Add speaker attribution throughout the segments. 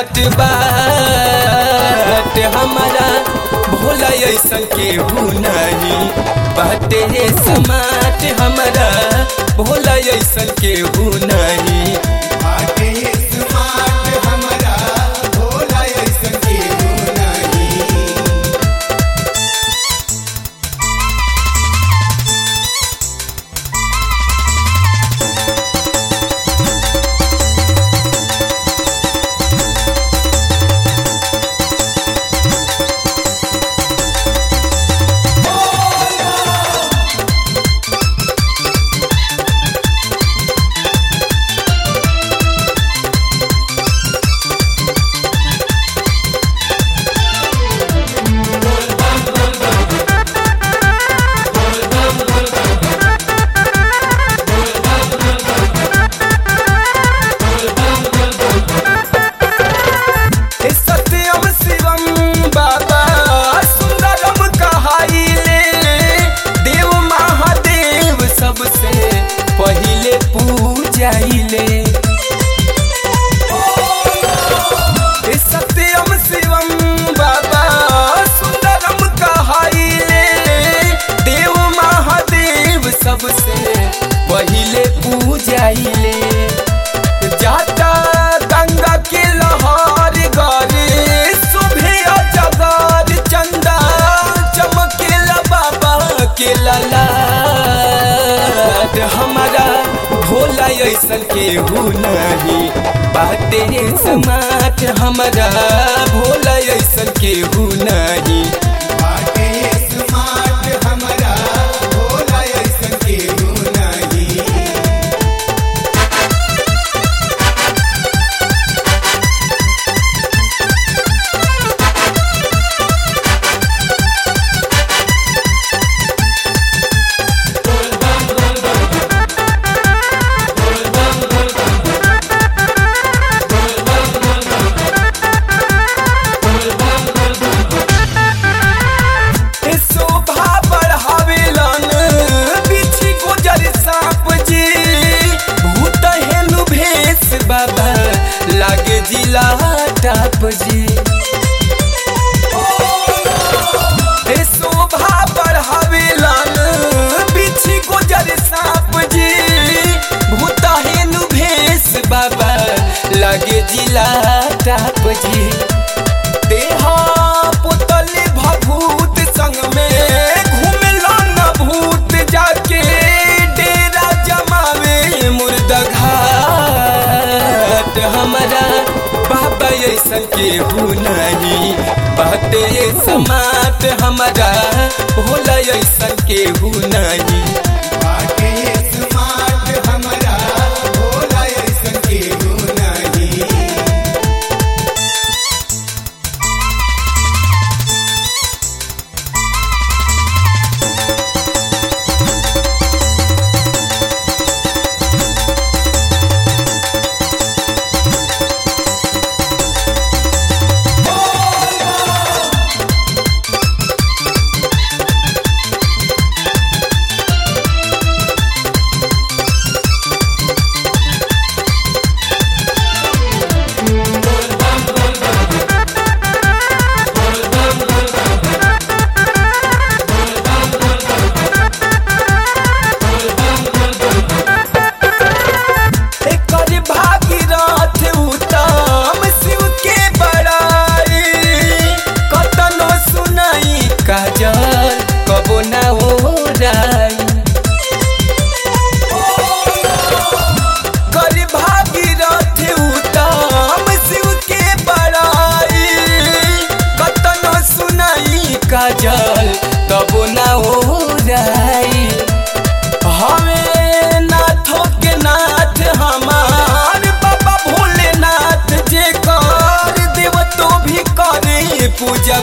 Speaker 1: smart बाट हमारा भोला ऐसन के नहीं बाटे स्मार्ट हमारा भोला ऐसन के नहीं
Speaker 2: बाटे स्मार्ट हमरा भोला ऐसन केहू नाही
Speaker 1: हे सत्यम शिवम बाबा सुंदरम कहाइले देव महादेव सबसे पहिले पूजाइले हे सत्यम शिवम बाबा सुंदरम कहाइले देव महादेव सबसे पहिले पूजाइले जाता गंगा के लहर गरे सुभे जगर चंदा चमकेला बाबा के ललाट हमारा भोला ऐसन के नहीं बाटे समाट हमारा भोला ऐसन के नहीं
Speaker 2: बाटे स्मार्ट हमरा भोला ऐसन केहू नाही
Speaker 1: ए शोभा बढ़ावेलन बिछी गुजर सांप जी भूत हेनु भेष बाबा लागे जिला टाप जी ए शोभा बढ़ावेलन बिछी गुजर सांप जी भूत हेनु भेष बाबा लागे जिला टाप जी देहा पुतल भभूत संग में घूमला न भूत जाके डेरा जमावे मुर्दा घाट हमारा बाबा ऐसन के नहीं बाटे समाट हमारा भोला ऐसन के नहीं
Speaker 2: बाटे स्मार्ट हमरा भोला ऐसन केहू नाही
Speaker 1: एकर भागीरथ उत्तम शिव के बड़ाई कतनो सुनाई काजल कबो ना ओराई कर भागीरथ उत्तम शिव के बड़ाई कतनो सुनाई काजल कबो ना ओराई हमें नाथों के नाथ हमार बाबा भोलेनाथ जे कर देव तो भी करे पूजा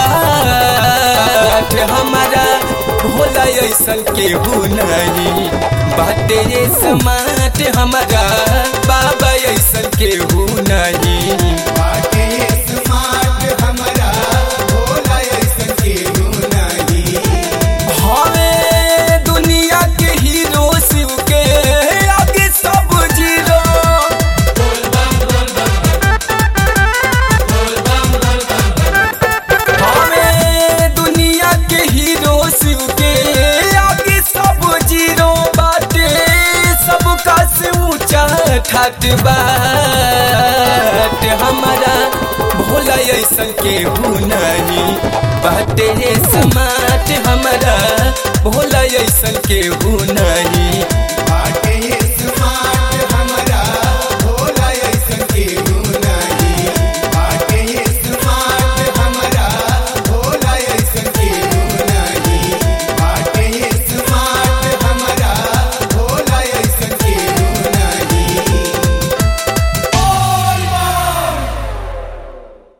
Speaker 1: पाठ हमारा भोला ऐसन के नहीं बाटे समाट हमारा बाबा ऐसन के नहीं
Speaker 2: बाटे स्मार्ट हमरा भोला ऐसन केहू नाही
Speaker 1: हमें दुनिया के हीरो शिव के आगे सब जीरो ठाट बाट हमारा भोला ऐसन के नहीं बाटे समाट हमारा भोला ऐसन के नहीं